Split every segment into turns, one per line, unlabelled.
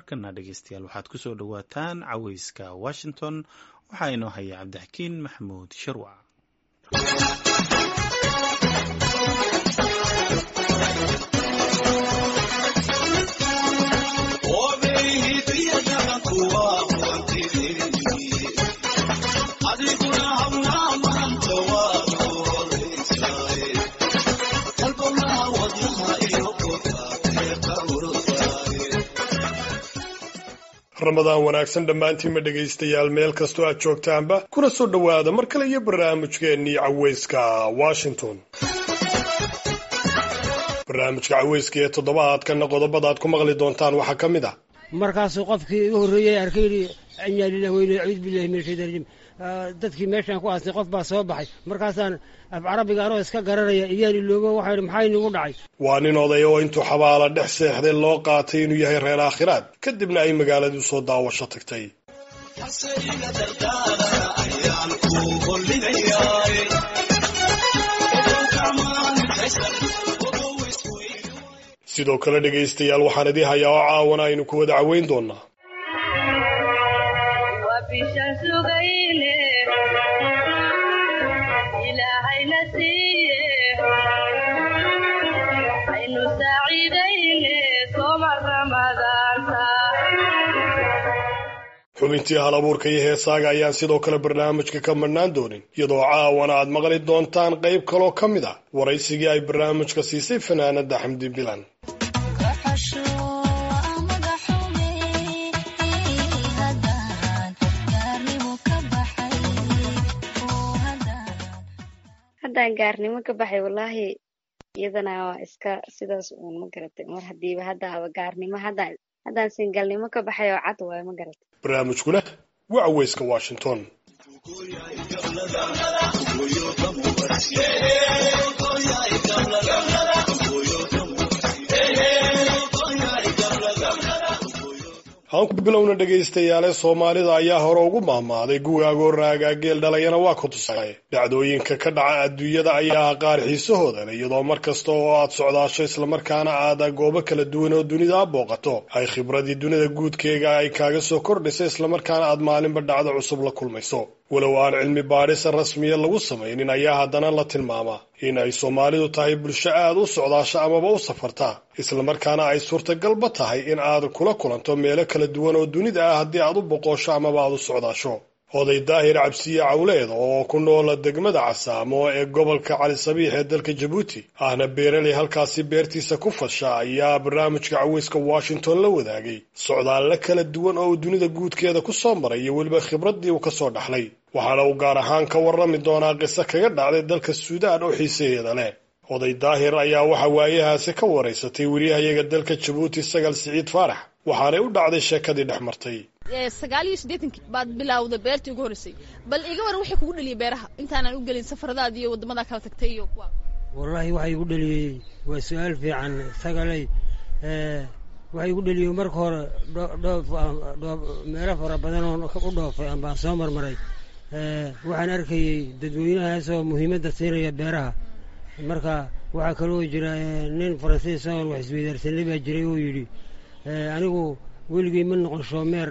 markana dhegeystayaal waxaad ku soo dhowaataan caweyska washington waxaa inoo haya cabdixakiin maxamuud sharwac
ramadaan wanaagsan dhammaantiinma dhegaystayaal meel kastoo aad joogtaanba kuna soo dhowaada mar kale iyo barnaamijkeennii caweyska washington barnaamijka caweyska ee toddobaadkana qodobadaad ku maqli doontaan waxaa ka mid ah
markaasuu qofkii igu horreeyey arkay yidhi inaa lilah weyne acuudu billahi min shaytan rajiim dadkii meeshaan ku aasnay qof baa soo baxay markaasaan af carabiga anoo iska garanaya iyaan iloogo waxaa yidhi maxaa inigu dhacay
waa nin oday oo intuu xabaala dhex seexday loo qaatay inuu yahay reer aakhiraad kadibna ay magaaladii soo daawasho tagtay sidoo kale dhegaystayaal waxaan idii hayaa oo caawana aynu ku wada caweyn doonaa xubintii hal abuurka iyo heesaaga ayaan sidoo kale barnaamijka ka madhnaan doonin iyadoo caawana aad maqli doontaan qayb kaloo ka mid ah waraysigii ay barnaamijka siisay fanaanada xamdi bilan
haddaan gaarnimo ka baxay wallaahi iyadana waa iska sidaas uun ma garatay mar hadiiba haddaaba gaarnimo haddaan haddaan singalnimo ka baxay oo cad waayo ma garatay
barnaamijkuna waa caweyska washington aan ku bilowna dhegaystayaale soomaalida ayaa hore ugu mahmaaday gugaagoo raagaageel dhalayana waa ku tusay dhacdooyinka ka dhaca adduunyada ayaa qaar xiisahooda leh iyadoo mar kasta oo aad socdaasho islamarkaana aad goobo kala duwan oo dunida a booqato ay khibradii dunida guudkeega ay kaaga soo kordhayso islamarkaana aad maalinba dhacdo cusub la kulmayso walow aan cilmi baadhisa rasmiya lagu samaynin ayaa haddana la tilmaamaa in ay soomaalidu tahay bulsho aad u socdaasho amaba u safarta islamarkaana ay suurtagalba tahay in aad kula kulanto meelo kala duwan oo dunida ah haddii aad u boqosho amaba aad u socdaasho oday daahir cabsiye cawleed oo ku noola degmada casaamo ee gobolka cali sabiix ee dalka jabuuti ahna beeraley halkaasi beertiisa ku fasha ayaa barnaamijka caweyska washington la wadaagay socdaalle kala duwan oo uu dunida guudkeeda ku soo maray iyo weliba khibraddii uu ka soo dhaxlay waxaana uu gaar ahaan ka warrami doonaa qiso kaga dhacday dalka suudaan oo xiisaheeda leh oday daahir ayaa waxaa waayahaasi ka waraysatay weriyahayaga dalka jabuuti sagal siciid faarax waxaanay u dhacday sheekadii dhex martay
sagaal iyo siddeetankii baad bilowda beertii ugu horreysay bal iga waran waxay kugu dhaliyay beeraha intaanan u gelin safaradaad iyo waddamadaa kala tagtay iyo kuwa
wallaahi waxay igu dhaliyey waa su-aal fiican sagalay waxay igu dhaliyey marka hore dhoof meelo fara badan oo u dhoofay ambaan soo marmaray waxaan arkayey dadweynahaasoo muhiimadda siinaya beeraha marka waxaa kaloo jira nin faransiis oon wax isweydaarsanay baa jiray oo yidhi anigu weligey ma noqon shoomeer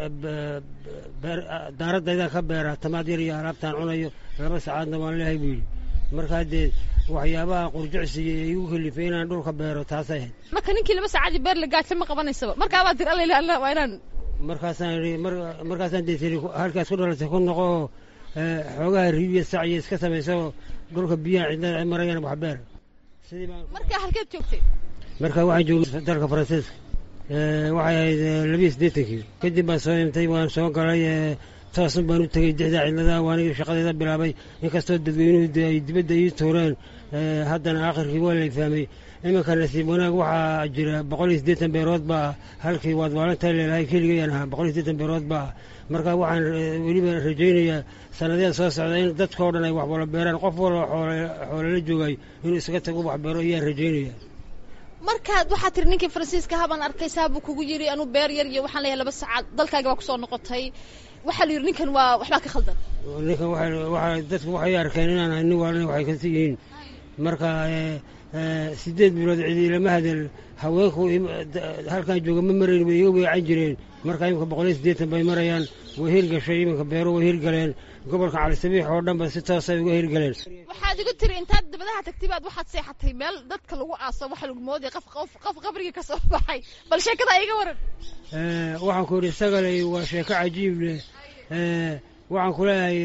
daaradaydan ka beera tamaad yar iyo alaabtaan cunayo laba sacaadna waan leehay buu yidhi markaa dee waxyaabaha qurjicsiga ee igu kalifay inaan dhulka beero taasay ahayd
marka ninkii laba saacadii beer la gaajsa ma qabanaysaba markaabaa dir alla waa inaan
markaasaan idhi markaasaan dee tiri halkaas ku dhalatay ku noqo oo xoogaha ribiya sacyo iska samayso dhulka biyaha cidna marayaan wax beer
markaa halkeed joogtay
marka waxaan joogay dalka faransiiska waxay ahayd labiiyo siddeetankii kadib baan soo imtay waan soo galay toosun baan u tegey dixda cidlada waaniga shaqadeeda bilaabay inkastoo dadweynuhu ay dibadda ii tuureen haddana aakhirkii waa lay fahmay iminka nasiib wanaag waxaa jira boqol iyo siddeetan beerood baa halkii waad waalantaa leelahay keligayaan ahaa boqol iyo siddeetan beerood baa marka waxaan weliba rajaynayaa sannadeed soo socda in dadkao dhan ay wax wala beeraan qof walba xoolala joogay inuu isaga tago wax beero ayaan rajaynaya
markaad waxaad tiri ninkii faransiiska habaan arkay saabuu kugu yiri anuu beer yar iyo waxaan leeyahay laba sacaad dalkaaga baa kusoo noqotay waxaa la yidhi ninkan waa waxbaa ka khaldan
ninkan waa dadku waxay arkeen inaan ahay nin waalina waxay kasi yihiin marka sideed bilood cidi lama hadal haweenku halkan jooga ma marayn way iga weecan jireen marka iminka boqol iyo siddeetan bay marayaan way hirgashay iminka beero way hirgaleen gobolka calisabiix oo dhan ba si toosay uga hirgaleen
waxaad igu tiri intaad dabadaha tagtay baad waxaad seexatay meel dadka lagu aaso waxa lagu moodaya qof qof qof qabrigii ka soo baxay bal sheekada iga waran
waxaan ku yidhi sagalay waa sheeko cajiib leh waxaan ku leeyahay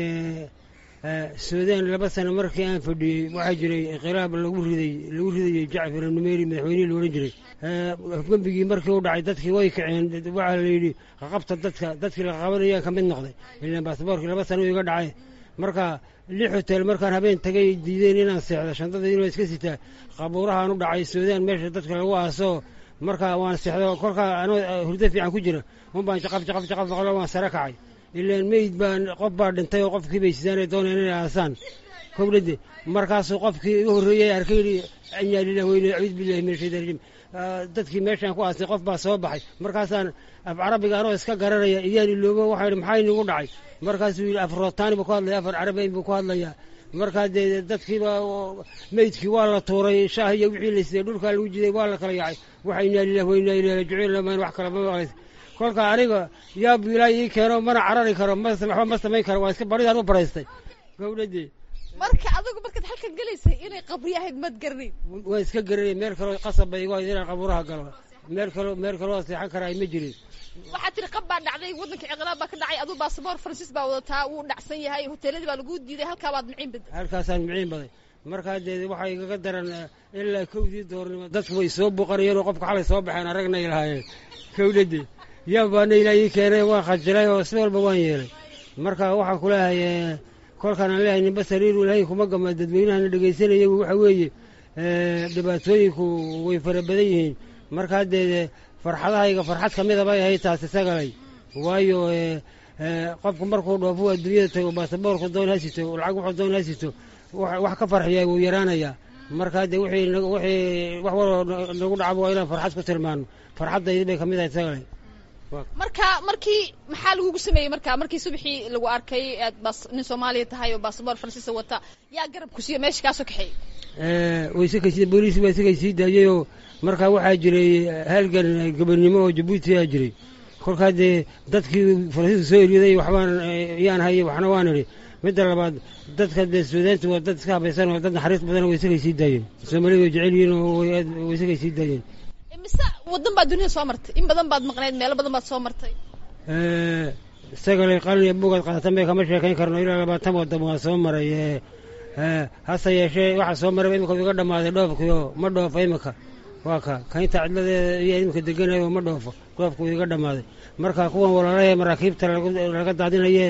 suudaan laba sano markii aan fadhiyey waxaa jiray khilaaf lagu riday lagu ridayey jacfar numeeri madaxweynihii la odhan jiray gembigii markii u dhacay dadkii way kaceen waxaa la yidhi qaqabta dadka dadkii la qabanaya ka mid noqday ilaan baasaboorkii laba sano iga dhacay marka lix hotel markaan habeen tagay diideen inaan seexdo shandadii inuu iska sitaa qabuurahaan u dhacay suudaan meesha dadka lagu aaso marka waan seexdo kolkaa anoo hurdo fiican ku jira un baan jaqaf jaqaf jaqaf maqlo waan sare kacay ilaan meyd baa qof baa dhintay oo qofkii bay sidaanay doonayaan inay aasaan kowladde markaasuu qofkii iga horreeyey arkay yidhi anyaa lilah weyne acuudu billahi min ashaytan rajim dadkii meeshaan ku aasay qof baa soo baxay markaasaan af carabiga anoo iska garanaya iyaan iloobo waxaa yidhi maxaa inagu dhacay markaasuu yidhi af rootaani buu ku hadlaya afar carabeyn buu ku hadlayaa markaa dee dadkiiba meydkii waa la tuuray shaah iyo wixii la siiyey dhulkaa lagu jiday waa la kala yaacay waxa inaa lilah wa inaa ilayhi rajicuun lamaan wax kale ma maqlaysa kolka aniga yaabu ilaahay ii keeno mana carari karo ma waxba ma samayn karo waa iska baridaan u baraystay gawladii
marka adigu markaad halkan gelaysay inay qabri ahayd maad garanayn
waa iska garanay meel kaloo qasab bay igu hayd inaan qabuuraha galo meel kaloo meel kaloo seexan karaa ma jirin
waxaad tiri qab baa dhacday waddanka ciqlaab baa ka dhacay aduu baasaboor faransiis baa wadataa wuu dhacsan yahay hoteeladii baa lagu diiday halkaa baad miciin baday
halkaasaan miciin baday markaa dee waxaa igaga daran ilaa kowdii doornimo dadku way soo buuqanayeen oo qofka xalay soo baxeen aragnay lahaayeen kowladii yaa baana ilaa ii keenay waan khajilay oo si walba waan yeelay marka waxaan ku leehay kolkaan aan leehay nimba sariiru ilaahay kuma gama dadweynahana dhegaysanaya waxa weeye dhibaatooyinku way fara badan yihiin markaa dee farxadahayga farxad ka mida bay ahayd taasi sagalay waayo qofku markuu dhoofo adduunyada tago baasaboorku doon ha sito lacag wuxuu doon ha sito wax ka farxiyaa wuu yaraanayaa markaa dee wixii wixii wax waloo nagu dhacba waa inaan farxad ku tilmaano farxaddaydi bay ka mid ahayd sagalay
marka markii maxaa lagugu sameeyey marka markii subaxii lagu arkay aad bas nin soomaaliya tahay oo baasaboor faransiisa wata yaa garab ku siiya meesha kaasoo kaxeeyey
wayse kasi booliis baa isagay sii daayey oo markaa waxaa jiray halgan gobonnimo oo jabuuti aa jiray kolkaa dee dadkii faransiiska soo eryaday waxbaan yaan hayay waxna waan idhi midda labaad dadka dee suudaanta waa dad iska habaysan oo dad naxariis badan way isagay sii daayeen soomaalida way jecel yihiin oo way isagay sii daayeen
mise waddan baad dunida soo martay in badan baad maqnayd meelo badan baad soo martay
sagalay qalin iyo buugaad qaadatan bay kama sheekayn karno ilaa labaatan waddan waa soo maray hase yeeshee waxaa soo maray imika iga dhammaaday dhoofkiio ma dhoofo imika waa ka kaynta cidladeeda iyo imika deganayo ma dhoofo dhoofku iga dhammaaday marka kuwan walaalahe maraakiibta laga daadinaye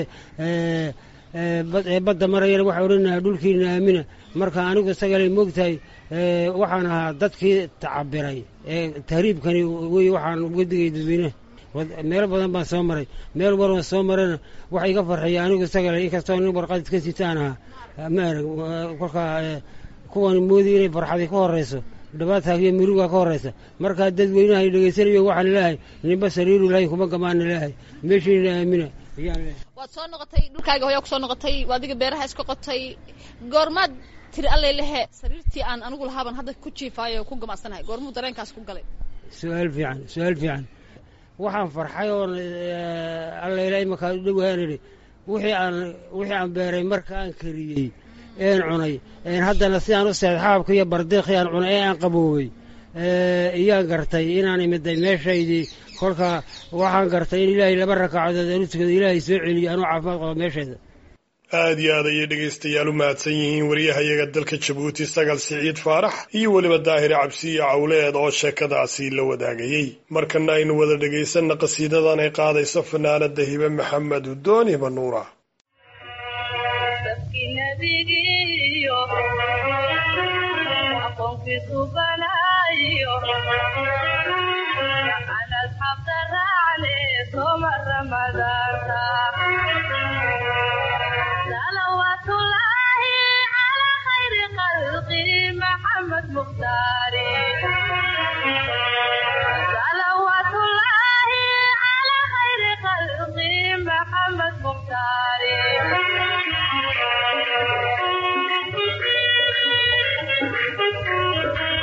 ee badda marayana waxaa odhanaha dhulkiina aamina marka anigu sagalay moogtahay waxaan ahaa dadkii tacabiray ee tahriibkani wey waxaan uga digay dadweyneha meelo badan baan soo maray meel walban soo marana waxa iga farxiya anigu sagalay inkastoo nin warqad iska sitaan ahaa ma arag kolkaa kuwan moodi inay farxadii ka horeyso dhibaataag iyo murugaa ka horeysa markaa dadweynaha dhegeysanayo waxaan leehay ninba sariiru ilaahay kuma gamaana leehay meeshiina aamina ayaan leehay
waad soo noqotay dhulkaaga hoyaa ku soo noqotay adiga beeraha iska qotay goormaad tiri allay lehe sariirtii aan anigu lahaaban hadda ku jiifaayo ku gamacsanahay goormuu dareenkaas ku galay
su-aal fiican su-aal fiican waxaan farxay oon allayla imankaa dhowaan idhi wixii aan wixii aan beeray marka aan kariyey een cunay een haddana si aan u seexday xaabka iyo bardiiqii aan cunay ee aan qaboobay iyaan gartay inaan imiday meeshaydii kolka waxaan gartay in ilaahay laba rakaacadood aan u tukado ilaahay soo celiyo anuu caafimaad qabo meeshayda
aad iyo aad ayay dhegaystayaal u mahadsan yihiin wariyahayaga dalka jabuuti sagal siciid faarax iyo weliba daahire cabsiyo cawleed oo sheekadaasi la wadaagayey markana aynu wada dhegaysanna qasiidadan ay qaadayso fanaanada hibe maxamed udoon hiba nuura
محمد مختار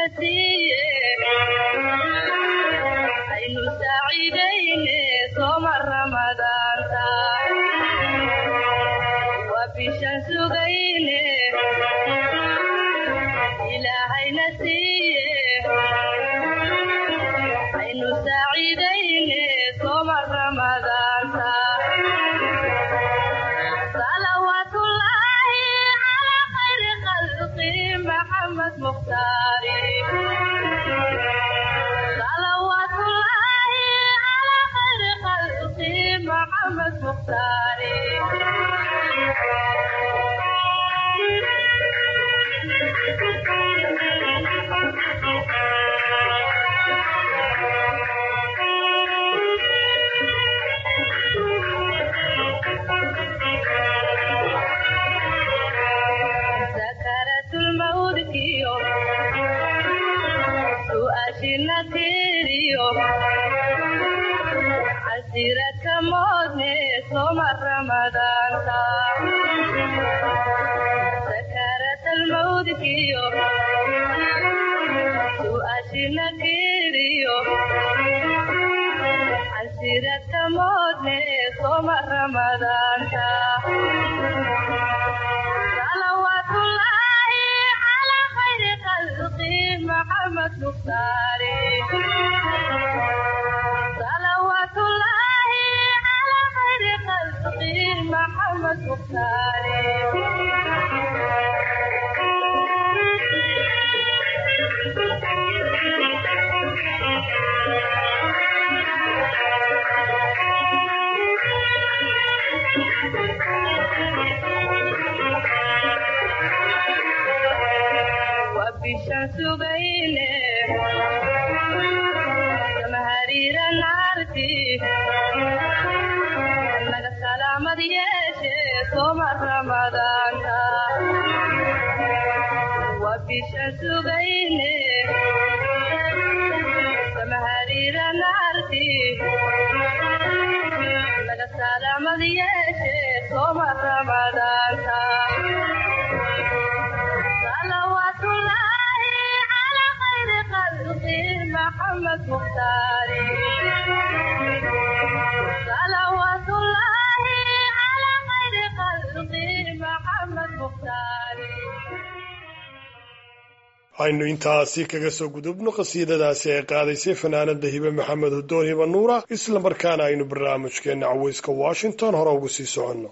aynu intaasi kaga soo gudubno qasiidadaasi ay qaadaysay fanaanada hibe maxamed hudoon hiba nuura isla markaana aynu barnaamijkeena caweyska washington hore ugu sii soconno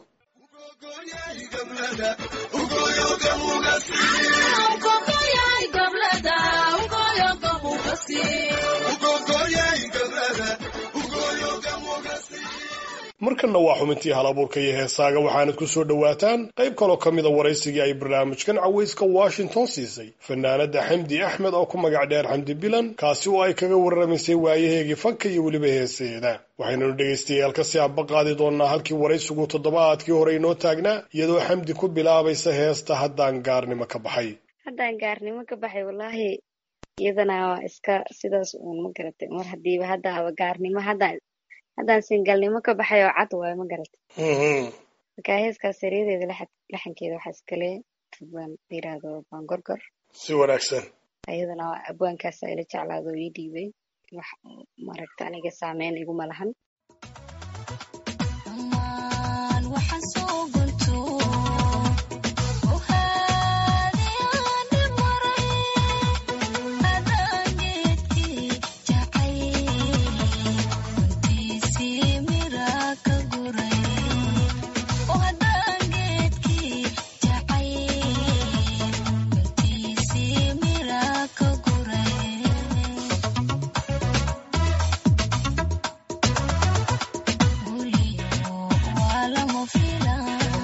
markanna waa xubintii hal abuurka iyo heesaaga waxaanad ku soo dhowaataan qayb kaloo ka mida waraysigii ay barnaamijkan caweyska washington siisay fanaanada xamdi axmed oo ku magac dheer xamdi bilan kaasi oo ay kaga warramaysay waayaheegii fanka iyo weliba heeseeda waxaynanu dhegaystayaal kasii abba qaadi doonnaa halkii waraysigu toddobaadkii hore inoo taagnaa iyadoo xamdi ku bilaabaysa heesta haddaan gaarnimo ka baxay
haddaan gaarnimo ka baxay wallaahi iyadana waa iska sidaas uun ma garatay mar hadiiba haddaaba gaarnimo haddaan haddaan singalnimo ka baxay oo cad waayo ma garatay marka heeskaas sariyadeeda laxankeeda waxaa iskale abwaan la yiraahdo baan gorgor
si wanaagsan
ayadana abwaankaasa ila jeclaado ii dhiibay wax maaragta aniga saameyn iguma lahan
Julio, wala mo fila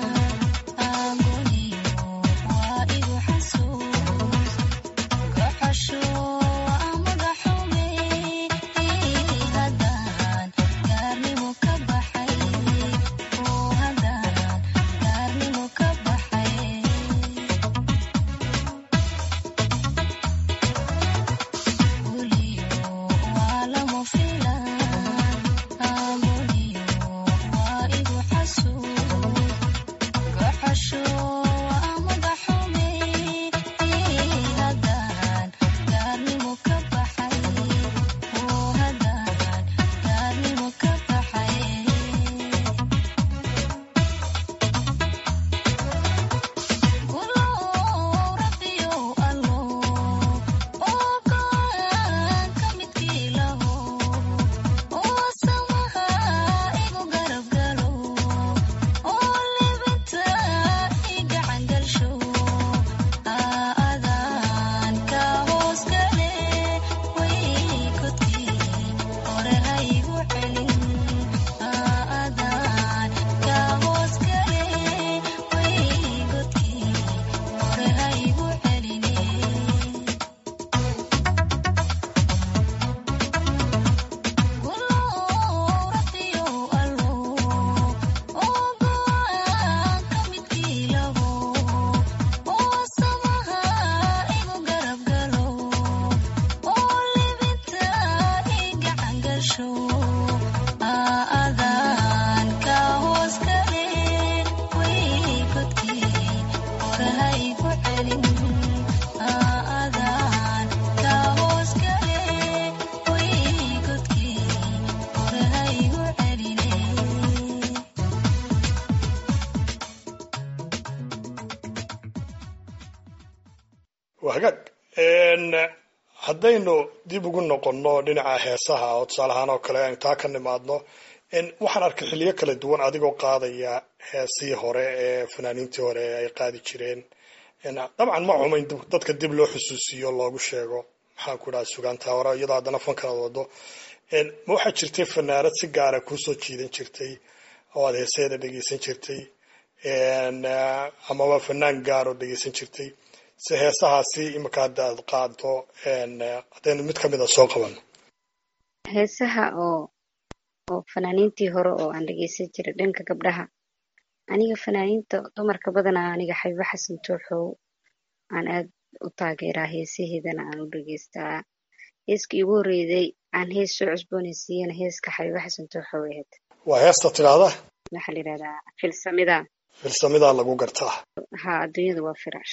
hagaag haddaynu dib ugu noqonno dhinaca heesaha oo tusaale ahaan oo kale aynu taa ka nimaadno waxaan arkay xiliyo kala duwan adigoo qaadaya heesihii hore ee fanaaniintii hore ay qaadi jireen dabcan ma xumayn dadka dib loo xusuusiyo loogu sheego maxaan ku dhaha sugaantaa hore iyadoo haddana fankanaad wado ma waxaa jirtay fanaanad si gaara kuusoo jiidan jirtay oo aad heesaheeda dhegeysan jirtay amaba fanaan gaar oo dhegeysan jirtay si heesahaasi imika hadda aad qaado haddaynu mid kamid a soo qabano
heesaha oo oo fanaaniintii hore oo aan dhegeysan jiray dhanka gabdhaha aniga fanaaniinta dumarka badanaa aniga xabiibo xasan tooxow aan aad u taageeraa heesaheedana aan u dhegeystaa heeskii igu horreeyday aan hees soo cusboonaysiiyana heeska xabiibo xasan tooxow ahayd
waa heesta tidhaahda
waxaa la yidhahdaa filsamida
filsamidaa lagu gartaa
ha adduunyadu waa firaash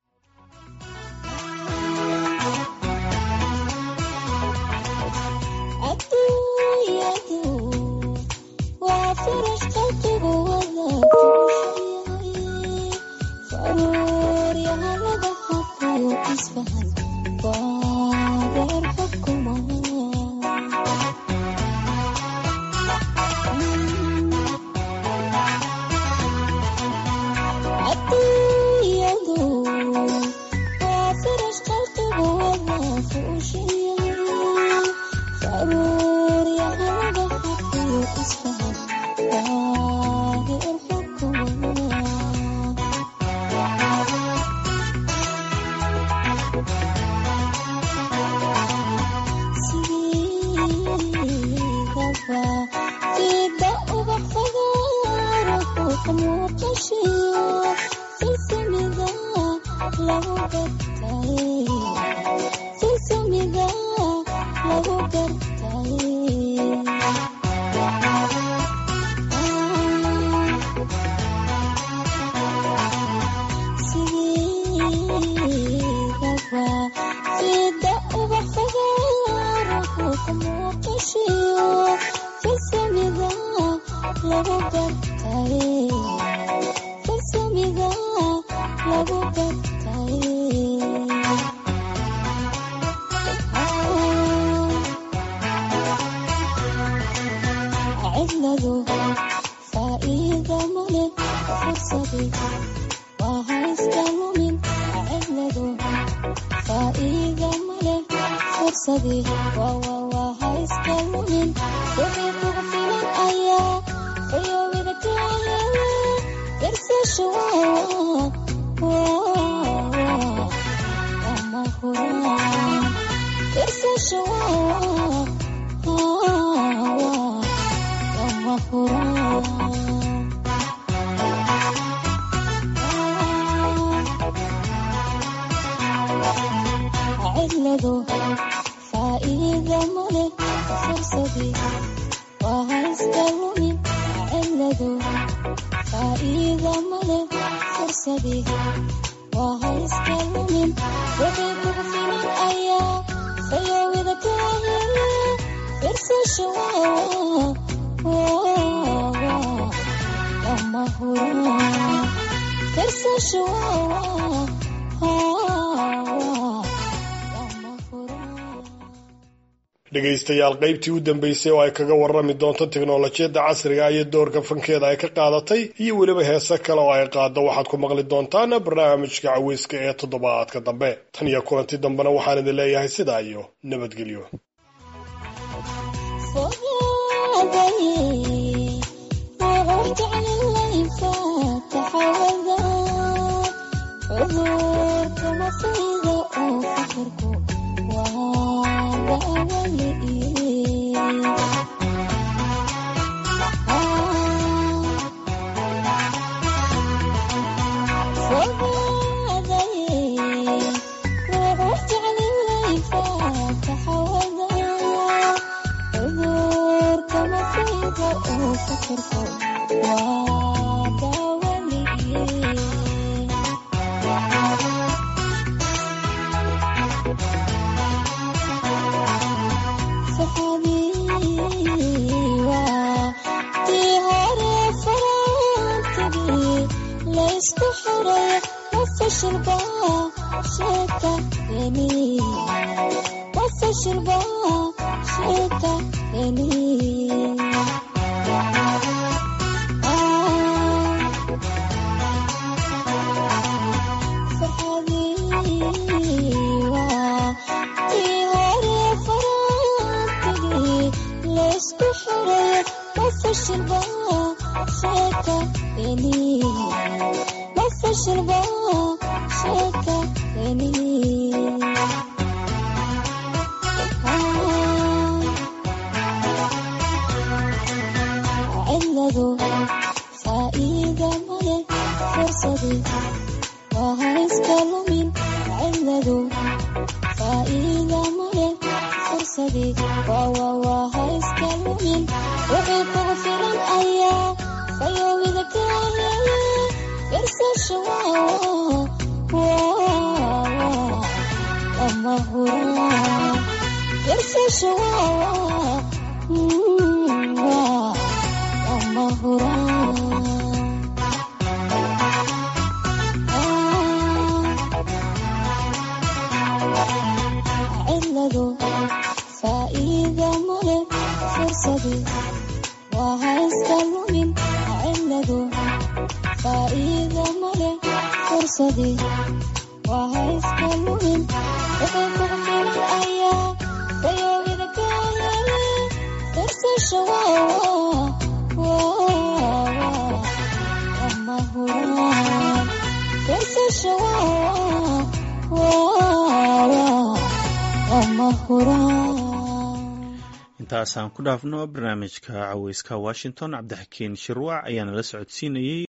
dhegaystayaal qaybtii u dambeysay oo ay kaga warrami doonto teknolojiyadda casriga iyo doorka fankeeda ay ka qaadatay iyo weliba heese kale oo ay qaaddo waxaad ku maqli doontaan barnaamijka caweyska ee toddobaadka dambe tan iyo kulanti dambena waxaan idin leeyahay sidaa iyo nabadgelyo
sheekadeni ma fashilba sheekadeni farxadii waa tii hore faraantigi laysku xiray ma fashilba sheekadeni ma fashilba sheekadeni ciladu faa'iida male fursadi waa ha iska lumin ciladu faa'iida male fursadi waa waa waa ha iska lumin wixii kugu filan ayaa fayoowida kaaleeye firsasha waa waa waa lama huraan firsasha waa waa mm, waa lama huraan ciladu faa'iida male fursadi waa ha iska lumin ciladu faa'iida male fursadi waa ha iska lumin wixii kugu filan ayaa fayoowida kaaleele firsasha waa waa waa lama huraan firsasha waa waa waa lama huraan
intaasaan ku dhaafno barnaamijka caweyska washington cabdixakiin shirwac ayaana la socodsiinayey